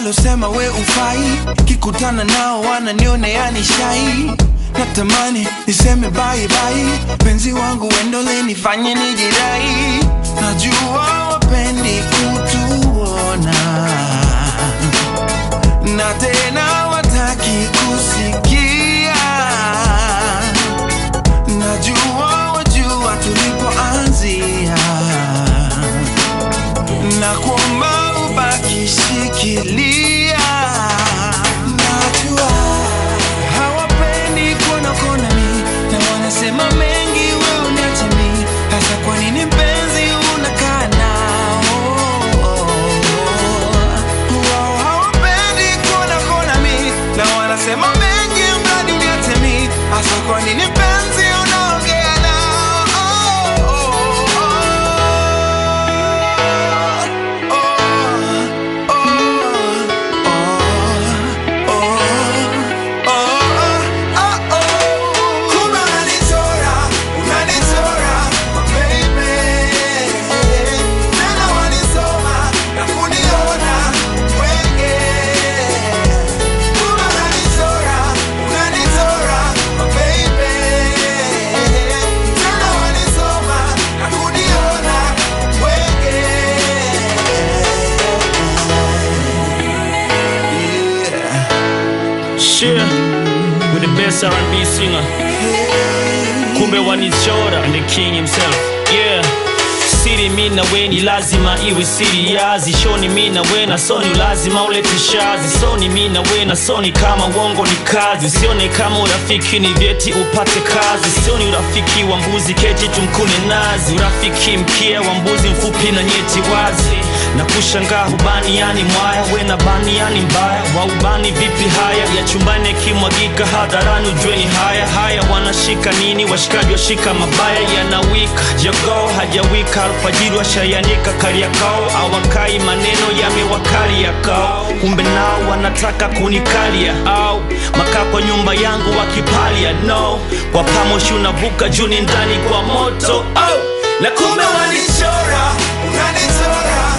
walosema we ufai kikutana nao wananionea ni shai natamani niseme bye bye penzi wangu wendole nifanye nijirai najua wapendi kutuona na tena wataki kusikia najua wajua tulipoanzia na kuomba ubaki shikilia najua hawapendi kuona kona mi na wanasema mengi we uniachimi hasa kwa nini mpenzi unakaa nao wao hawapendi kuona kona mi na wanasema mengi mradi uniachimi hasa kwa nini mpenzi unaongea nao Kumbe unanichora, unanichora, baby. Tena wanisoma na kuniona wenge. Kumbe unanichora, unanichora, baby. Tena wanisoma na kuniona wenge. Yeah. Share with the best R&B singer. Kumbe wanichora and the king himself. Yeah. Siri mi na we ni lazima iwe siri yazi shoni mi na we na soni lazima ulete shazi soni mi na we na soni kama uongo ni kazi usione kama urafiki ni vyeti upate kazi sioni urafiki wa mbuzi keti tumkune nazi urafiki mkia wa mbuzi mfupi na nyeti wazi na kushangaa hubani yani mwaya we na bani yani mbaya waubani vipi haya ya chumbani yakimwagika hadharani ujue ni haya haya wanashika nini washikaji washika mabaya yanawika jogoo hajawika alfajiri washayanika kariakao awakai maneno yamewakali yakao kumbe nao wanataka kunikalia au makaa kwa nyumba yangu wakipalia no kwa pamoshi unavuka juni ndani kwa moto au na kumbe wanichora unanichora